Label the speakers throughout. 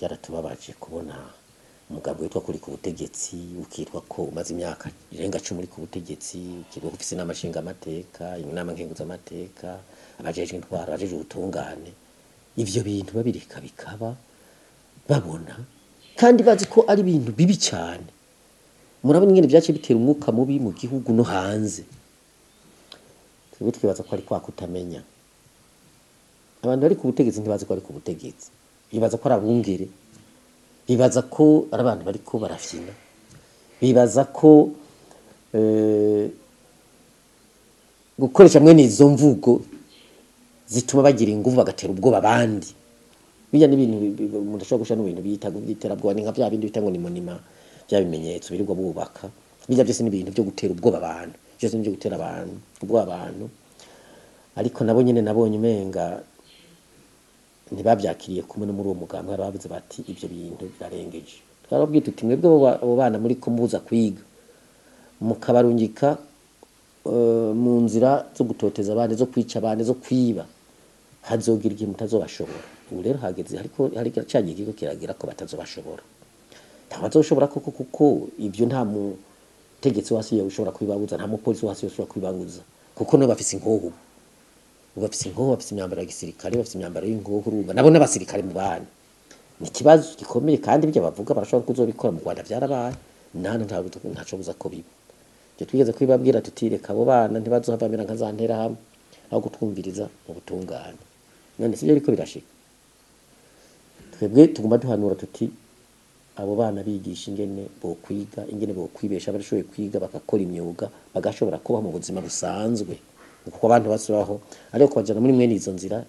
Speaker 1: byaratubabaje kubona umugabo witwa kuri ku butegetsi ukitwa ko umaze imyaka irenga cumi uri ku butegetsi ukitwa ko ufise inama nshingamateka inama nkenguzamateka abajejwe intwaro abajejwe ubutungane ivyo bintu babireka bikaba babona kandi bazi ko ari ibintu bibi cyane murabona ingene vyaciye bitera umwuka mubi mu gihugu no hanze twebwe twibaza ko ari kwa kutamenya abantu bari ku butegetsi ntibazi ko ari ku butegetsi bibaza ko ari abungere bibaza ko ari abantu bariko barafyina bibaza ko eh, gukoresha mwene izo mvugo zituma bagira inguvu bagatera ubwoba abandi bijya n'ibintu bi- bi- umuntu ashobora gushira n'ibintu bita by'iterabwoba ni nka bya bindi bita ngo ni monima bya bimenyetso birirwa bubaka bijya byose n'ibintu byo gutera ubwoba abantu byose ni byo gutera abantu ubwoba abantu ariko nabo nyene nabonye umenga ntibabyakiriye kumwe no muri uwo mugambi hari bavuze bati ibyo bintu birarengeje twarababwiye tuti mwebwe abo ba- abo bana muri ko muza kwiga mukabarungika eh, mu nzira zo gutoteza abandi zo kwica abandi zo kwiba hazogira igihe mutazobashobora ubu rero hageze ariko hari cyagiye ikigo kiragira ko batazobashobora ntabazoshobora koko kuko ibyo nta mutegetsi wasi ushobora kubibabuza nta mupolisi wasi ushobora kubibabuza kuko nabo bafise inkoho ubu ubu bafise inkoho bafise imyambaro ya gisirikare bafise imyambaro y'inkoho urumva nabo n'abasirikare mu bana ni ikibazo gikomeye kandi ibyo bavuga barashobora kuzobikora mu Rwanda byarabaye nana nta ntaco buza ko biba ibyo twigeze kubibabwira tuti reka abo bana ntibazohavamira nka za nterahamwe aho gutwumviriza mu butungane none sibyo ariko birashika twebwe tuguma duhanura tuti abo bana bigisha ingene bokwiga ingene bokwibesha barashoboye kwiga bagakora imyuga bagashobora kubaho mu buzima busanzwe kuko abantu basubaho ariko kubajana muri mwene izo nzira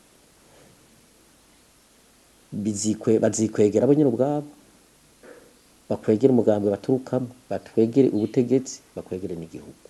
Speaker 1: bizikwe bazikwegera bo nyine ubwabo bakwegere umugambi baturukamo batwegere ubutegetsi bakwegere n'igihugu